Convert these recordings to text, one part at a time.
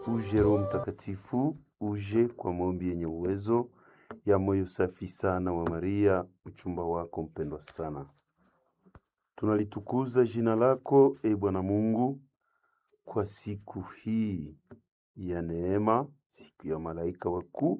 Uje Roho Mtakatifu, uje kwa maombi yenye uwezo ya moyo safi sana wa Maria, mchumba wako mpendwa sana. Tunalitukuza jina lako e Bwana Mungu kwa siku hii ya neema, siku ya malaika wakuu,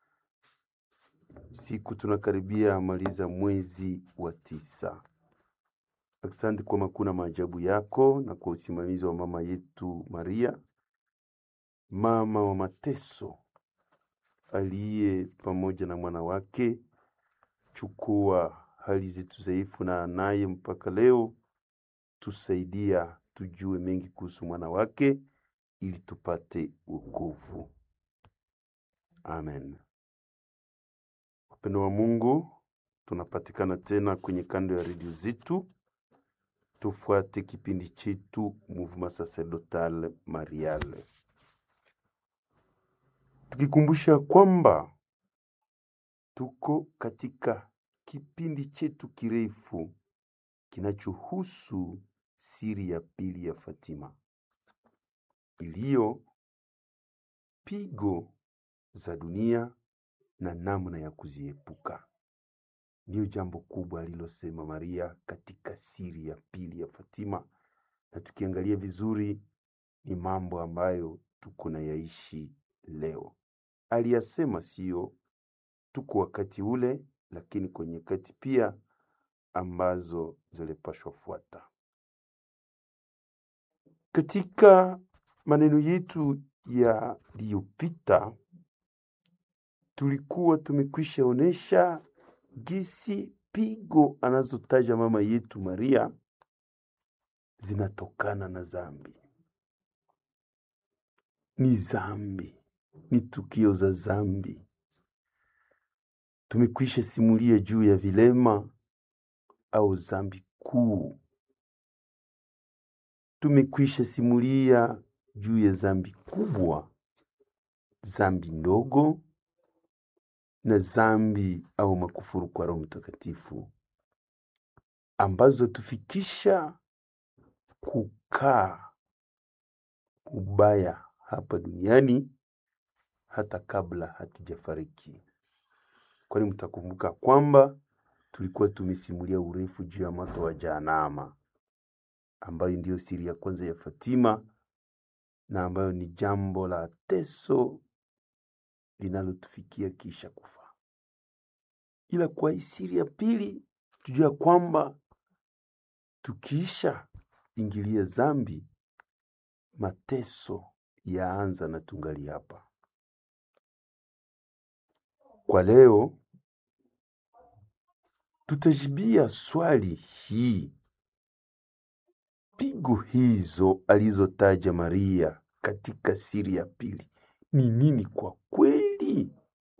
siku tunakaribia maliza mwezi wa tisa. Asante kwa makuu na maajabu yako na kwa usimamizi wa mama yetu Maria, mama wa mateso, aliye pamoja na mwana wake. Chukua hali zetu dhaifu na naye mpaka leo, tusaidia tujue mengi kuhusu mwana wake ili tupate wokovu. Amen. Wapendo wa Mungu, tunapatikana tena kwenye kando ya redio zetu. Tufuate kipindi chetu Mouvement Sacerdotal Mariale, tukikumbusha kwamba tuko katika kipindi chetu kirefu kinachohusu siri ya pili ya Fatima, iliyo pigo za dunia na namna ya kuziepuka. Ndiyo jambo kubwa alilosema Maria katika siri ya pili ya Fatima, na tukiangalia vizuri ni mambo ambayo tuko na yaishi leo. Aliyasema sio tuko wakati ule, lakini kwenye nyakati pia ambazo zilipashwa fuata. Katika maneno yetu yaliyopita tulikuwa tumekwisha onesha gisi pigo anazotaja mama yetu Maria zinatokana na zambi. Ni zambi, ni tukio za zambi. Tumekwisha simulia juu ya vilema au zambi kuu. Tumekwisha simulia juu ya zambi kubwa, zambi ndogo na zambi au makufuru kwa Roho Mtakatifu ambazo tufikisha kukaa ubaya hapa duniani hata kabla hatujafariki. Kwani mtakumbuka kwamba tulikuwa tumesimulia urefu juu ya moto wa Jahanama, ambayo ndiyo siri ya kwanza ya Fatima na ambayo ni jambo la teso linalotufikia kisha kufa. Ila kwa hii siri ya pili tujua kwamba tukiisha ingilia zambi, mateso yaanza na tungali hapa. Kwa leo tutajibia swali hii, pigo hizo alizotaja Maria katika siri ya pili ni nini kwa kweli?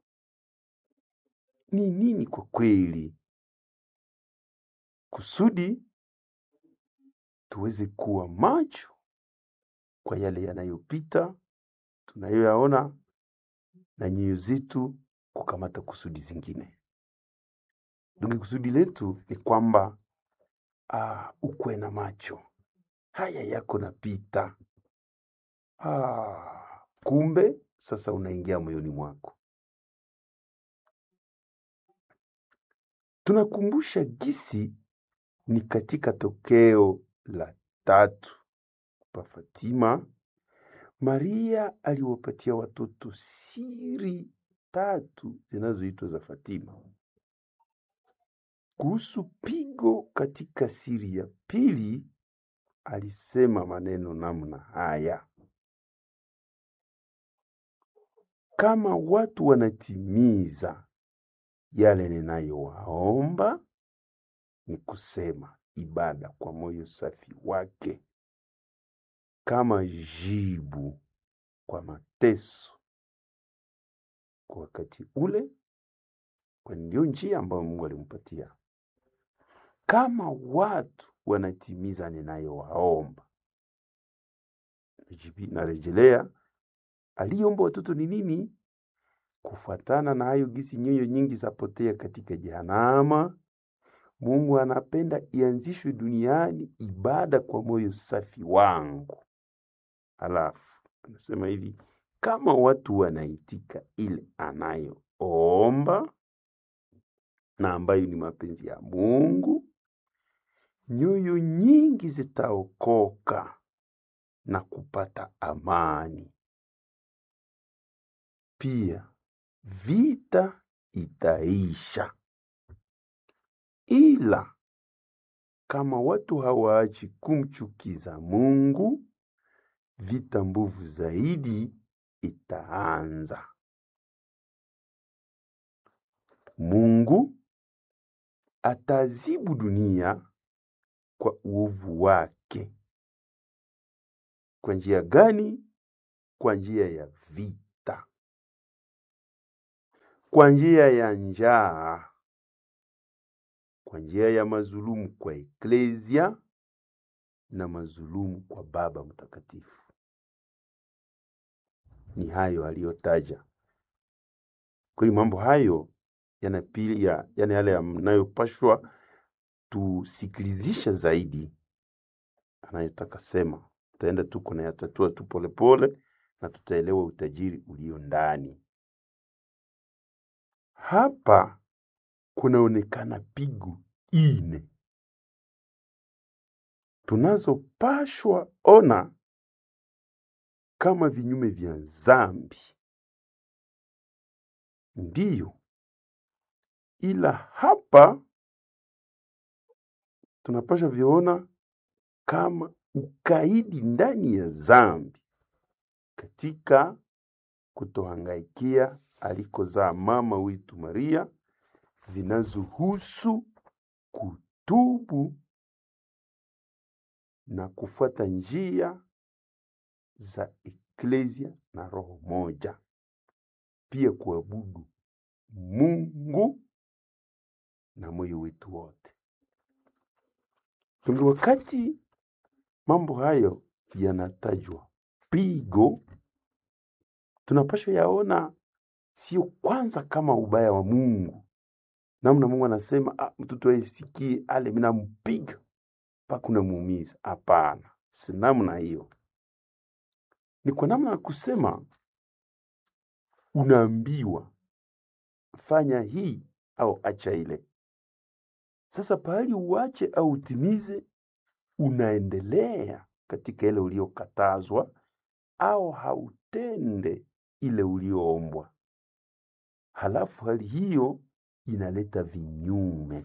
Ni nini kwa kweli, kusudi tuweze kuwa macho kwa yale yanayopita tunayoyaona, na nyoyo zetu kukamata kusudi zingine. Ndugu, kusudi letu ni kwamba ah, ukwe na macho haya yako napita. Ah, kumbe sasa unaingia moyoni mwako. Tunakumbusha gisi ni katika tokeo la tatu pa Fatima, Maria aliwapatia watoto siri tatu zinazoitwa za Fatima. Kuhusu pigo katika siri ya pili, alisema maneno namna haya: kama watu wanatimiza yale ninayowaomba, ni kusema ibada kwa moyo safi wake, kama jibu kwa mateso kwa wakati ule, kwani ndio njia ambayo Mungu alimpatia. Kama watu wanatimiza ninayowaomba, Najibi- narejelea, aliomba watoto ni nini? Kufuatana na hayo gisi nyoyo nyingi zapotea katika Jehanama, Mungu anapenda ianzishwe duniani ibada kwa moyo safi wangu. Halafu anasema hivi, kama watu wanaitika ile anayoomba na ambayo ni mapenzi ya Mungu, nyoyo nyingi zitaokoka na kupata amani. Pia vita itaisha, ila kama watu hawaachi kumchukiza Mungu, vita mbovu zaidi itaanza. Mungu atazibu dunia kwa uovu wake. Kwa njia gani? Kwa njia ya vita, kwa njia ya njaa, kwa njia ya mazulumu kwa eklesia na mazulumu kwa Baba Mtakatifu. Ni hayo aliyotaja. Kweli mambo hayo yanapia, yani yale yanayopashwa tusikilizisha zaidi anayotaka sema. Tutaenda tu kunayatatua tu polepole na tutaelewa utajiri ulio ndani. Hapa kunaonekana pigo ine tunazopashwa ona kama vinyume vya dhambi, ndiyo, ila hapa tunapasha viona kama ukaidi ndani ya dhambi katika kutohangaikia alikozaa mama wetu Maria, zinazohusu kutubu na kufuata njia za eklesia na roho moja, pia kuabudu Mungu na moyo wetu wote. Tungi wakati mambo hayo yanatajwa pigo, tunapaswa yaona sio kwanza kama ubaya wa Mungu, namna Mungu anasema ah, mtoto aisikie ale mina mpiga mpaka unamuumiza. Hapana, si namna hiyo. Ni kwa namna ya kusema unaambiwa fanya hii au acha ile. Sasa pahali uache au utimize, unaendelea katika ile uliokatazwa au hautende ile ulioombwa. Halafu hali hiyo inaleta vinyume,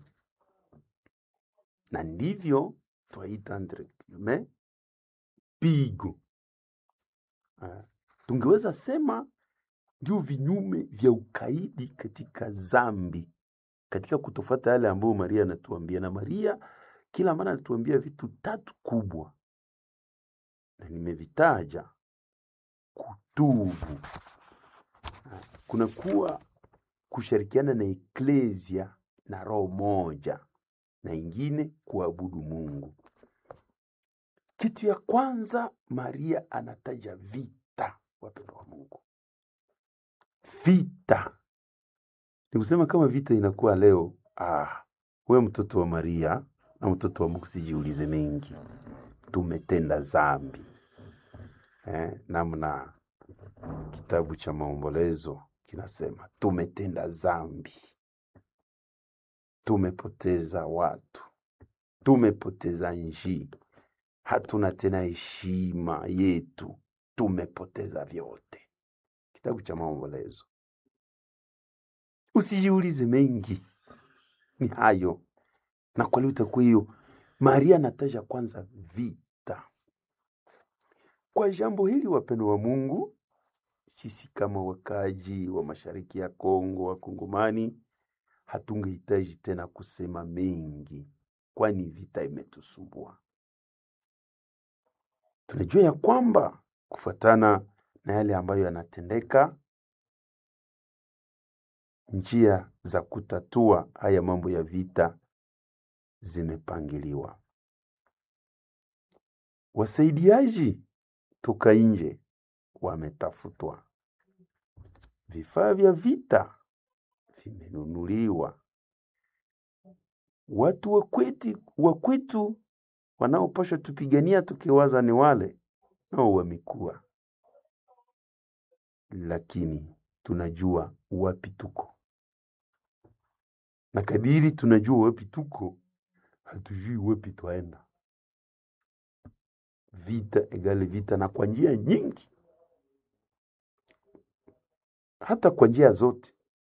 na ndivyo twaita entre guillemets pigo. Ah, tungeweza sema ndio vinyume vya ukaidi katika zambi, katika kutofuata yale ambayo Maria anatuambia. Na Maria kila mara anatuambia vitu tatu kubwa, na nimevitaja: kutubu, Ah, kunakuwa kushirikiana na eklesia na roho moja, na ingine kuabudu Mungu. Kitu ya kwanza Maria anataja vita, wapendwa wa Mungu, vita ni kusema kama vita inakuwa leo, ah, we mtoto wa Maria na mtoto wa Mungu, sijiulize mengi, tumetenda zambi eh, namna kitabu cha Maombolezo kinasema tumetenda zambi, tumepoteza watu, tumepoteza nchi, hatuna tena heshima yetu, tumepoteza vyote. Kitabu cha Maombolezo. Usijiulize mengi, ni hayo. Na kwa leo itakuwa hiyo. Maria anataja kwanza vita. Kwa jambo hili, wapendo wa Mungu, sisi kama wakaaji wa mashariki ya Kongo, Wakongomani, hatungehitaji tena kusema mengi, kwani vita imetusumbua. Tunajua ya kwamba kufuatana na yale ambayo yanatendeka, njia za kutatua haya mambo ya vita zimepangiliwa. Wasaidiaji toka nje wametafutwa, vifaa vya vita vimenunuliwa, watu wa kwetu wa kwetu wanaopashwa tupigania tukiwaza ni wale nao wamekuwa lakini tunajua wapi tuko, na kadiri tunajua wapi tuko, hatujui wapi twaenda. Vita egale vita, na kwa njia nyingi, hata kwa njia zote,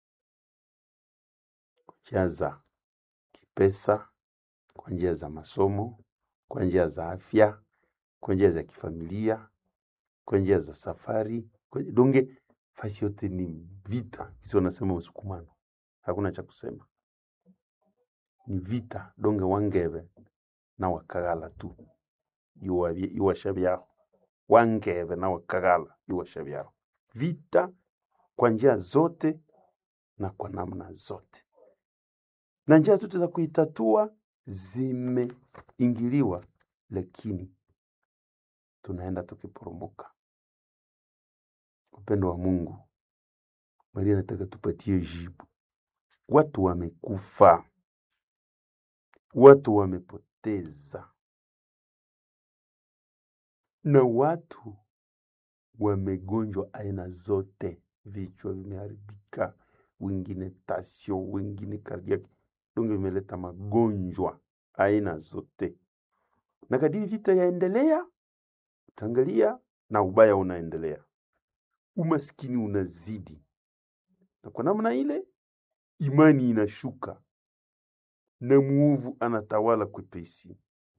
kwa njia za kipesa, kwa njia za masomo, kwa njia za afya, kwa njia za kifamilia, kwa njia za safari, kwa donge fasi yote ni vita. Kisi wanasema msukumano, hakuna cha kusema, ni vita. Donge wangebe na wakagala tu iwabye- iwasha byao, wangebe na wakagala iwasha byao, vita kwa njia zote na kwa namna zote, na njia zote za kuitatua zimeingiliwa, lakini tunaenda tukiporomoka. Upendo wa Mungu, Maria anataka tupatie jibu. Watu wamekufa, watu wamepoteza, na watu wamegonjwa aina zote, vichwa vimeharibika, wengine tasio, wengine cardiac, donge vimeleta magonjwa aina zote, na kadiri vita yaendelea, utaangalia na ubaya unaendelea, umaskini unazidi, na kwa namna ile imani inashuka na muovu anatawala kwepesi.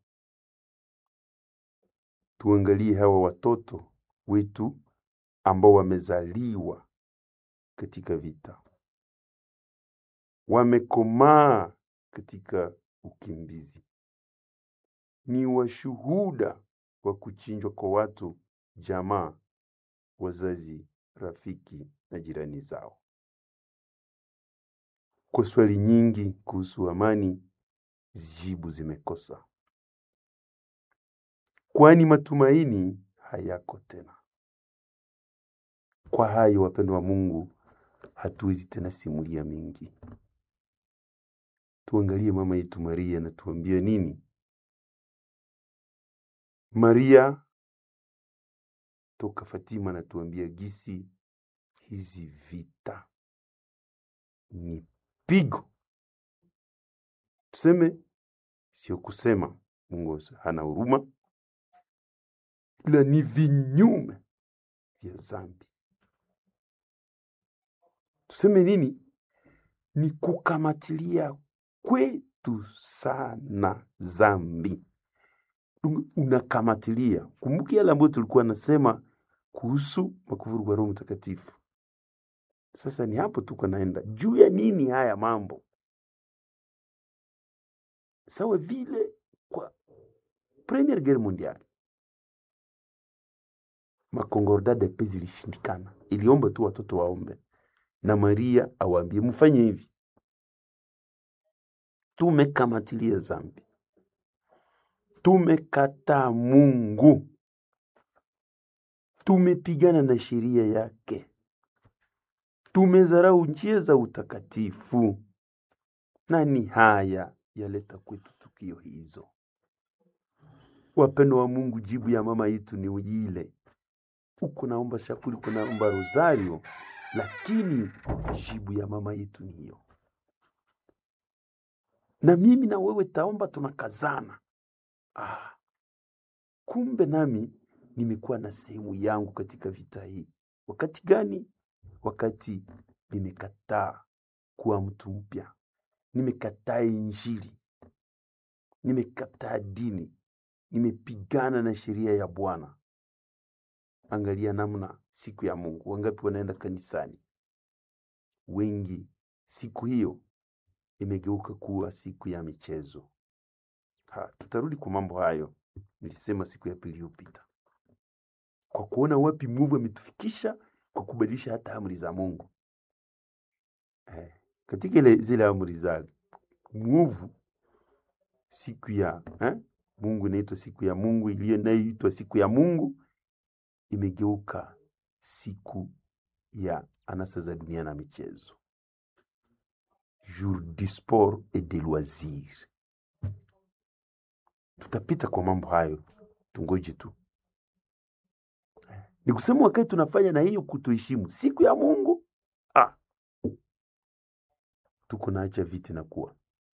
Tuangalie hawa watoto wetu ambao wamezaliwa katika vita, wamekomaa katika ukimbizi, ni washuhuda wa kuchinjwa kwa watu, jamaa, wazazi, rafiki na jirani zao. Kwa swali nyingi kuhusu amani, jibu zimekosa, kwani matumaini hayako tena. Kwa hayo, wapendwa wa Mungu, hatuwezi tena simulia mingi. Tuangalie mama yetu Maria na tuambie nini. Maria toka Fatima na tuambia gisi hizi vita ni pigo, tuseme sio kusema Mungu hana huruma, ila ni vinyume vya zambi. Tuseme nini? Ni kukamatilia kwetu sana zambi, unakamatilia. Kumbuki yale ambayo tulikuwa nasema kuhusu makufuru kwa Roho Mtakatifu. Sasa ni hapo tuko naenda juu ya nini haya mambo, sawa vile kwa Premier Guerre Mondiale makonkorda de paix zilishindikana, iliomba tu watoto waombe na Maria awaambie mfanye hivi. Tumekamatilia zambi, tumekataa Mungu, tumepigana na sheria yake, tumezarau njia za utakatifu, na ni haya yaleta kwetu tukio hizo. Wapendo wa Mungu, jibu ya mama yetu ni ile uko naomba shakuli, uko naomba rosario, lakini jibu ya mama yetu ni hiyo. Na mimi na wewe taomba, tunakazana. Ah, kumbe nami nimekuwa na sehemu yangu katika vita hii. Wakati gani? Wakati nimekataa kuwa mtu mpya, nimekataa Injili, nimekataa dini, nimepigana na sheria ya Bwana. Angalia namna siku ya Mungu, wangapi wanaenda kanisani? Wengi siku hiyo imegeuka kuwa siku ya michezo. Ha, tutarudi kwa mambo hayo, nilisema siku ya pili iliyopita, kwa kuona wapi mwovu ametufikisha kwa kubadilisha hata amri za Mungu. Eh, katika ile zile amri za mwovu siku ya eh, Mungu inaitwa siku ya Mungu, iliyo inayoitwa siku ya Mungu imegeuka siku ya anasa za dunia na michezo, jour du sport et de loisir. Tutapita kwa mambo hayo, tungoje tu. Ni kusema wakati tunafanya na hiyo kutoheshimu siku ya Mungu, ah, tuko naacha viti na kuwa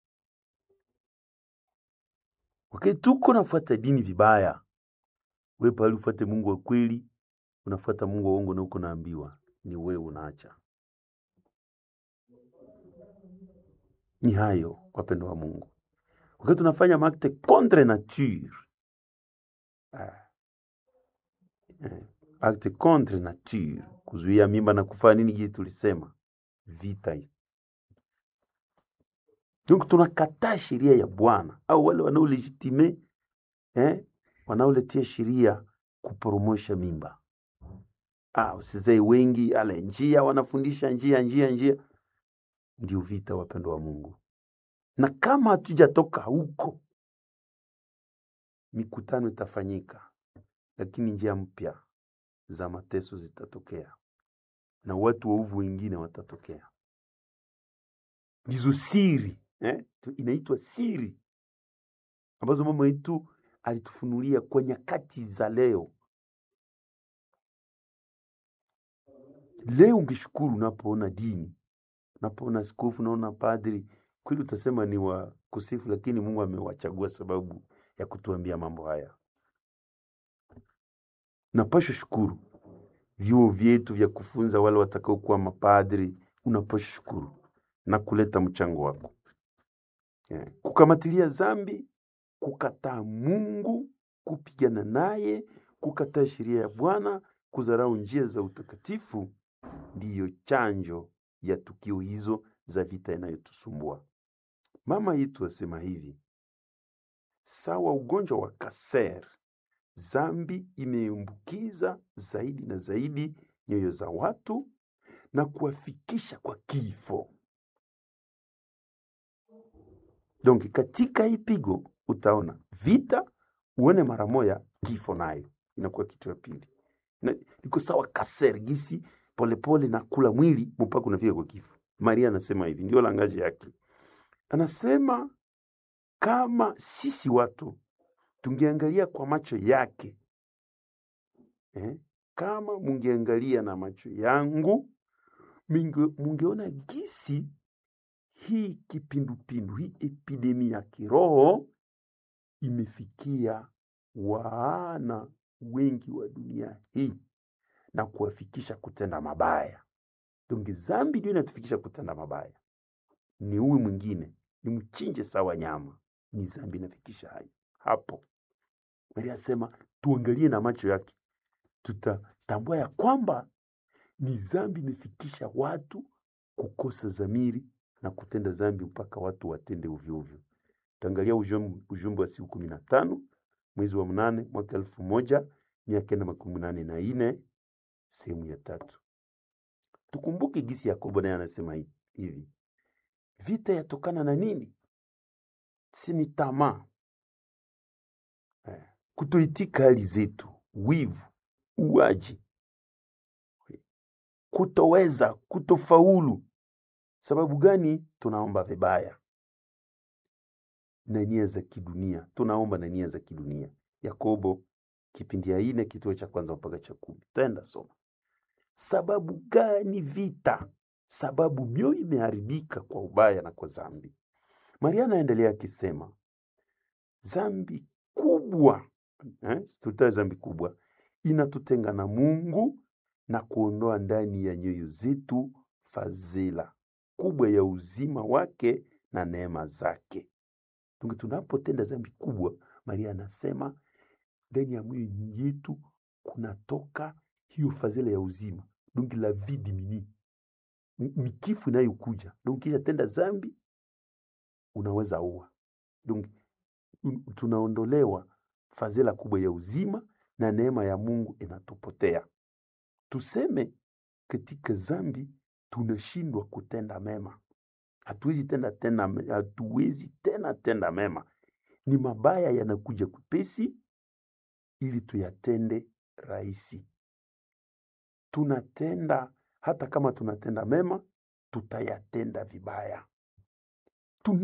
wakati tuko nafuata dini vibaya, we pale ufuate Mungu wa kweli, unafuata Mungu wa uongo na uko naambiwa ni wewe unaacha. Ni hayo wapendo wa Mungu, wakati tunafanya makte contre nature ah, eh, acte contre nature, kuzuia mimba na kufanya nini, je, tulisema vita hii. Donc tunakataa sheria ya Bwana au wale wanaolegitime eh, wanaoletea sheria kuporomosha mimba. Ah, usizai wengi ale njia wanafundisha njia njia njia, ndio vita, wapendo wa Mungu. Na kama hatujatoka huko, mikutano itafanyika, lakini njia mpya za mateso zitatokea na watu waovu wengine watatokea. Ndizo siri eh? tu- Inaitwa siri ambazo mama yetu alitufunulia kwa nyakati za leo. Leo ungeshukuru unapoona dini, unapoona askofu, unaona padri, kweli utasema ni wa kusifu, lakini Mungu amewachagua sababu ya kutuambia mambo haya. Napasha shukuru vyuo vyetu vya kufunza wale watakaokuwa mapadri, unapasha shukuru na kuleta mchango wako yeah. Kukamatilia zambi, kukataa Mungu, kupigana naye, kukataa sheria ya Bwana, kudharau njia za utakatifu, ndiyo chanjo ya tukio hizo za vita inayotusumbua. Mama yetu asema hivi, sawa ugonjwa wa kaser, zambi imeambukiza zaidi na zaidi nyoyo za watu na kuwafikisha kwa kifo. Donc katika hii pigo utaona vita, uone mara moya kifo, nayo inakuwa kitu ya pili. Na iko sawa kaser gisi polepole na kula mwili mpaka unafika kwa kifo. Maria anasema hivi, ndio langaji yake. Anasema kama sisi watu tungeangalia kwa macho yake eh, kama mungeangalia na macho yangu minge, mungeona gisi hii kipindupindu hii epidemi ya kiroho imefikia wana wengi wa dunia hii na kuwafikisha kutenda mabaya. Donge zambi ndio inatufikisha kutenda mabaya, ni huyu mwingine ni mchinje sawa nyama, ni zambi inafikisha hayo hapo. Maria asema tuangalie na macho yake, tutatambua ya kwamba ni zambi imefikisha watu kukosa zamiri na kutenda zambi mpaka watu watende ovyo ovyo. Taangalia ujum- ujumbe wa siku kumi na tano mwezi wa mnane mwaka elfu moja mia kenda makumi nane na ine sehemu ya tatu. Tukumbuke gisi Yakobo naye anasema hi- hivi, vita yatokana na nini? Si ni tamaa eh, kutoitika hali zetu, wivu, uwaji, kutoweza, kutofaulu. Sababu gani? Tunaomba vibaya na nia za kidunia, tunaomba na nia za kidunia. Yakobo kipindi ya ine kituo cha kwanza mpaka cha kumi. Tenda soma. Sababu gani vita? Sababu mioyo imeharibika kwa ubaya na kwa zambi. Maria anaendelea akisema zambi kubwa eh, tutae zambi kubwa inatutenga na Mungu na kuondoa ndani ya nyoyo zetu fadhila kubwa ya uzima wake na neema zake. Tunge tunapotenda zambi kubwa, Maria anasema ndani ya moyo yetu kunatoka hiyo fadhila ya uzima, donc la vie diminue, ni ni kifo inayokuja. Donc kisha tenda zambi unaweza ua, donc un- tunaondolewa fadhila kubwa ya uzima na neema ya Mungu inatupotea. Tuseme katika zambi tunashindwa kutenda mema, hatuwezi tenda tena, me- hatuwezi tena tenda mema, ni mabaya yanakuja kupesi ili tuyatende rahisi. Tunatenda hata kama tunatenda mema, tutayatenda vibaya.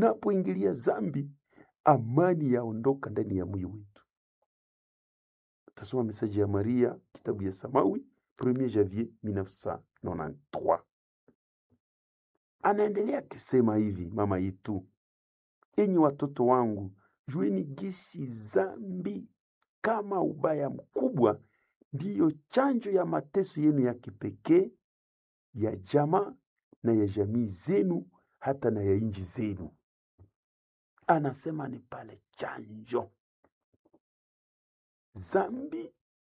Tunapoingilia zambi, amani yaondoka ndani ya moyo wetu. Utasoma mesaji ya Maria, kitabu ya Samawi, 1 janvier 1993. Anaendelea akisema hivi, mama yetu, enyi watoto wangu, jueni gisi zambi kama ubaya mkubwa ndiyo chanjo ya mateso yenu ya kipekee ya jamaa na ya jamii zenu hata na ya nchi zenu. Anasema ni pale chanjo. Zambi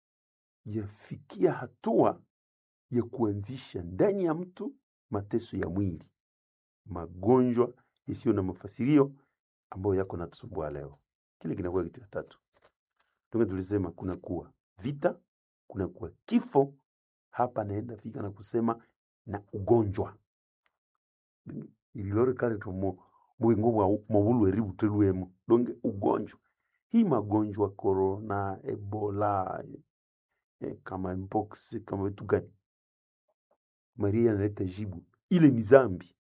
yafikia hatua ya kuanzisha ndani ya mtu mateso ya mwili, magonjwa yasiyo na mafasirio ambayo yako natusumbua leo. Kile kinakuwa kitu ya tatu. Ndio tulisema kuna kuwa vita, kuna kuwa kifo. Hapa naenda fika na kusema na ugonjwa ililore kale tomo mwingo mwa mawulu eribu teluemo donge ugonjwa hii magonjwa corona ebola eh, kama mpox kama vitu gani maria analeta jibu ile ni zambi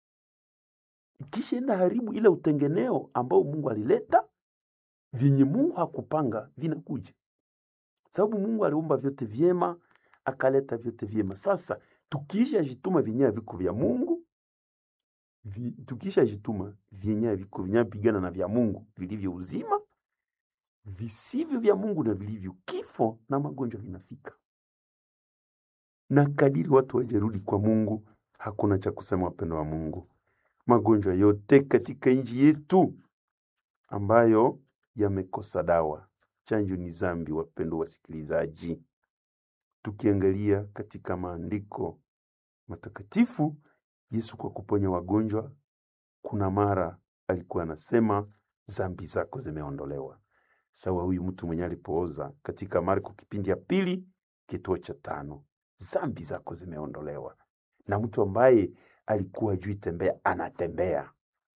ikishaenda haribu ile utengeneo ambao mungu alileta vyenye mungu hakupanga vinakuja sababu mungu aliumba vyote vyema akaleta vyote vyema sasa tukiisha jituma vyenye haviko vya mungu vi, tukisha jituma vyenye haviko vyenye pigana na vya mungu vilivyo uzima visivyo vya mungu na vilivyo kifo na magonjwa vinafika na kadiri watu wajerudi kwa mungu hakuna cha kusema wapendo wa mungu magonjwa yote katika nchi yetu ambayo yamekosa dawa chanjo ni zambi wapendo wasikilizaji tukiangalia katika maandiko matakatifu yesu kwa kuponya wagonjwa kuna mara alikuwa anasema zambi zako zimeondolewa sawa huyu mtu mwenye alipooza katika marko kipindi ya pili kituo cha tano zambi zako zimeondolewa na mtu ambaye alikuwa jui tembea anatembea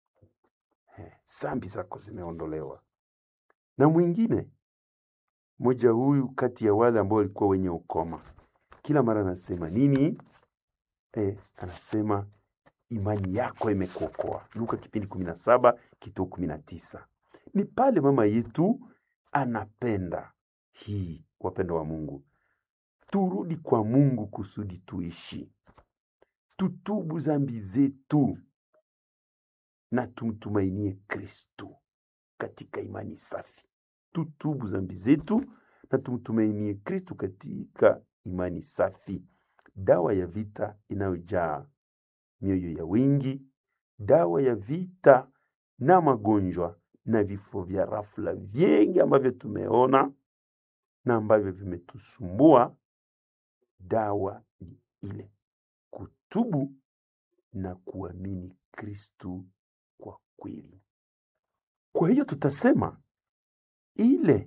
Eh, zambi zako zimeondolewa na mwingine mmoja huyu kati ya wale ambao walikuwa wenye ukoma kila mara anasema nini eh, anasema imani yako imekuokoa luka kipindi kumi na saba kituo kumi na tisa ni pale mama yetu anapenda hii wapendo wa mungu turudi kwa mungu kusudi tuishi tutubu zambi zetu na tumtumainie kristu katika imani safi tutubu zambi zetu na tumtumainie kristu katika imani safi dawa ya vita inayojaa mioyo ya wingi dawa ya vita na magonjwa na vifo vya rafla vingi ambavyo tumeona na ambavyo vimetusumbua dawa ni ile kutubu na kuamini kristu kwa kweli kwa hiyo tutasema ile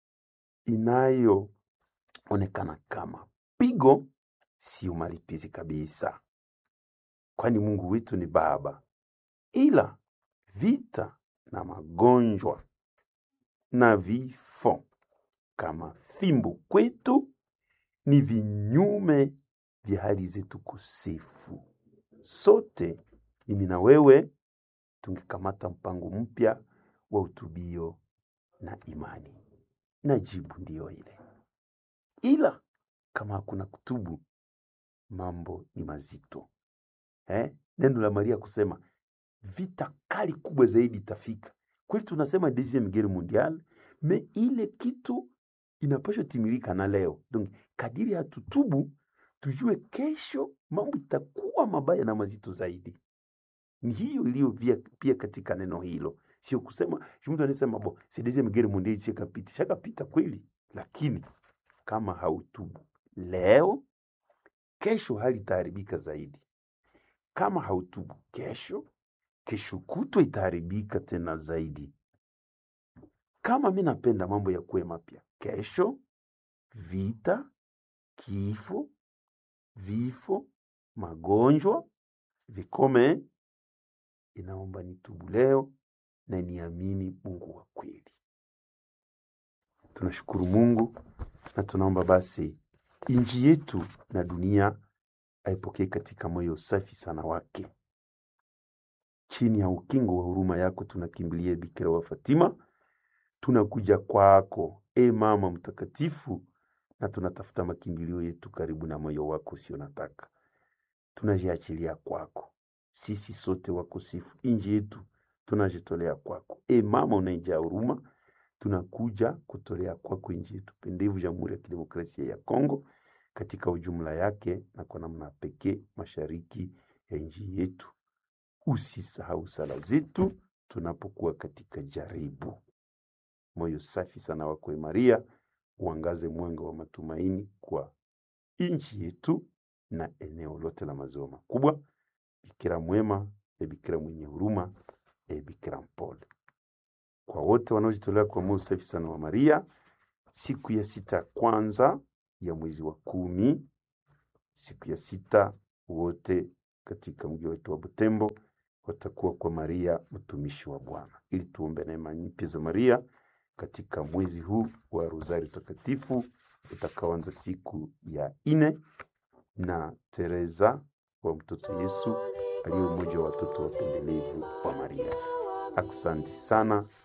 inayoonekana kama pigo sio malipizi kabisa kwani mungu wetu ni baba ila vita na magonjwa na vifo kama fimbo kwetu ni vinyume vya hali zetu kosefu sote mimi na wewe tungekamata mpango mpya wa utubio na imani na jibu ndiyo ile ila kama hakuna kutubu mambo ni mazito eh? neno la maria kusema vita kali kubwa zaidi itafika kweli tunasema deuxième guerre mondiale me ile kitu inapaswa timilika na leo donc kadiri hatutubu tujue kesho mambo itakuwa mabaya na mazito zaidi ni hiyo iliyo via- pia katika neno hilo sio kusema mtu anasema bo c'est deuxième guerre mondiale shakapita shakapita kweli lakini kama hautubu leo kesho hali itaharibika zaidi kama hautubu kesho kesho kutwa itaharibika tena zaidi kama mi napenda mambo ya kuwe mapya kesho vita kifo vifo magonjwa vikome inaomba nitubu leo na niamini mungu wa kweli tunashukuru mungu na tunaomba basi nchi yetu na dunia aipokee katika moyo safi sana wake chini ya ukingo wa huruma yako tunakimbilia bikira wa fatima tunakuja kwako e e mama mtakatifu, na tunatafuta makimbilio yetu karibu na moyo wako usio nataka. Tunajiachilia kwako, sisi sote wakosefu, inji yetu tunajitolea kwako. E mama unaijaa huruma, tunakuja kutolea kwako inji yetu pendevu, Jamhuri ya Kidemokrasia ya Kongo katika ujumla yake, na kwa namna pekee mashariki ya nchi yetu. Usisahau sala zetu tunapokuwa katika jaribu. Moyo safi sana wako Maria, uangaze mwanga wa matumaini kwa nchi yetu na eneo lote la maziwa makubwa. Bikira mwema, e Bikira mwenye huruma, e Bikira mpole, kwa wote wanaojitolea kwa moyo safi sana wa Maria, siku ya sita ya kwanza ya mwezi wa kumi, siku ya sita, wote katika mji wetu wa Butembo watakuwa kwa Maria mtumishi wa Bwana, ili tuombe neema nyingi za Maria katika mwezi huu wa Rozari Takatifu utakaoanza siku ya ine na Teresa wa mtoto Yesu aliye mmoja wa watoto wapendelevu wa Maria. Aksanti sana